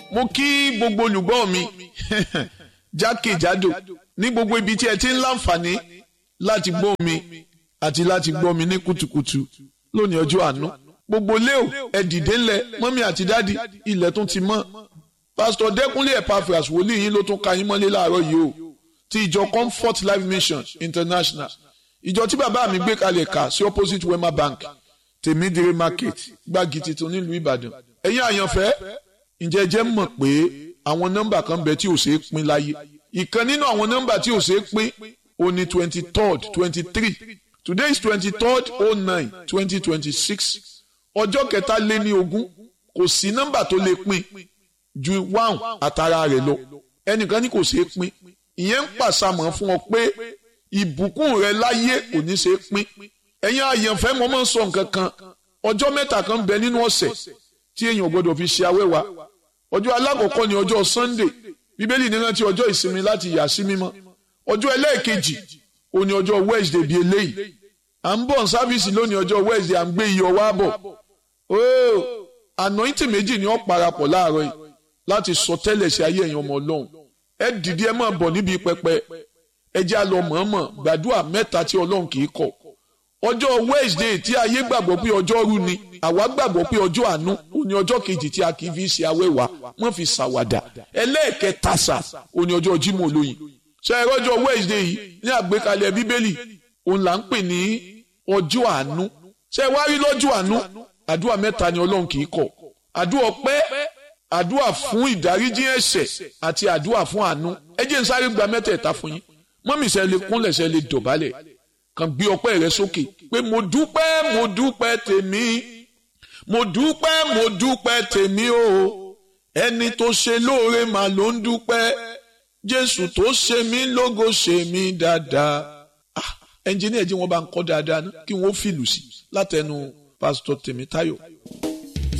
mo kí gbogbo olùgbọ́ mi jákèjádò ní gbogbo ibi tí ẹ ti ń láǹfààní láti gbọ́ mi àti láti gbọ́ mi ní kùtùkùtù lónìí ọjọ́ àánú gbogbo léo ẹ dìde ńlẹ̀ mọ́mí àti dádì ilẹ̀ tún ti mọ́ pásítọ̀ dẹ́kunlé epaphras wòlíì yín ló tún ka yín mọ́lé láàárọ̀ yìí o ti ìjọ comfort life mission international ìjọ tí bàbá mi gbé kalẹ̀ kà sí opposite wema bank tèmídìrí market gbági tuntun nílùú ìbàdàn ẹ̀yin àyànfẹ́ ǹjẹ́ jẹ́ mọ̀ pé àwọn nọ́mbà kan bẹ tí ò ṣeé pín láyé ìkan nínú àwọn nọ́mbà tí ò ṣeé pín ó ní twenty third twenty three today is twenty third oh nine twenty twenty six ọjọ́ kẹta lé ní ogún kò sí nọ́mbà tó lè pín ju one àtàrà rẹ̀ lọ ẹnìkan ní kò ṣeé pín ìyẹn ń pàṣàmọ̀ fún ọ pé ìbùkún rẹ láyé kò ní ṣeé pín ẹ̀yin àyànfẹ́ mo máa ń sọ nǹkan kan ọjọ́ mẹ́ta kan bẹ nínú ọ̀sẹ̀ tí èèyàn gbọ́dọ̀ fi ṣe awẹ́wà ọjọ́ alákọ̀ọ́kọ́ ni ọjọ́ sunday bíbélì ní rántí ọjọ́ ìsinmi láti yà sí mímọ́ ọjọ́ ẹlẹ́ẹ̀kejì ó ní ọjọ́ wednesday bíi eléyìí à ń bọ̀ sáfíìsì lónìí ọjọ́ wednesday à ń gbé iyọ̀ wá bọ̀ ooo anointing méjì ni ó parapọ̀ láàárọ̀ yìí láti sọ tẹ́lẹ̀ sí ayé ẹ̀yin ọmọ ọlọ́run ẹ dìde ẹ máa bọ̀ níbi pẹpẹ ẹ jẹ́ àlọ́ mọ̀ọ́mọ̀ gbàdúrà mẹ́ta tí ọlọ́run kì í kọ̀ ọjọ́ wednesday tí ayé gbàgbọ́ pé ọjọ́ rú ni àwa gbàgbọ́ pé ọjọ́ àánú ó ní ọjọ́ kejì tí a kì í fi ṣe awẹ́wà wọ́n fi ṣàwàdà ẹlẹ́ẹ̀kẹta sà ó ní ọjọ́ jímọ̀ olóyin ṣe ẹ̀rọ ọjọ́ wednesday yìí ní àgbékalẹ̀ bíbélì òun là ń pè ní ọjọ́ àánú ṣe wá rí lọ́jọ́ àánú àdúrà mẹ́ta ni ọlọ́run kì í kọ̀ àdúrà ọpẹ́ àdúrà fún ìdáríjì ẹ̀ṣẹ̀ àti àdúrà fún àánú ẹ jẹ́ n sáré gba mẹ́tẹ̀ẹ̀ta fún yín mọ́mì ṣe lè kúnlẹ̀ ṣe lè dọ̀bálẹ̀ kàn gbé ọpẹ́ rẹ sókè pé mo dúpẹ́ mo dúpẹ́ tèmi mo dúpẹ́ mo dúpẹ́ tèmi o ẹni tó ṣe lóore mà ló ń dúpẹ́ jésù tó ṣe mí lógo ṣe mí dáadáa ah ẹnjìníà jí wọn bá ń kọ́ dáadáa ná kí wọ́n fìlù sí látẹnu pásítọ̀ tèmítáyọ̀.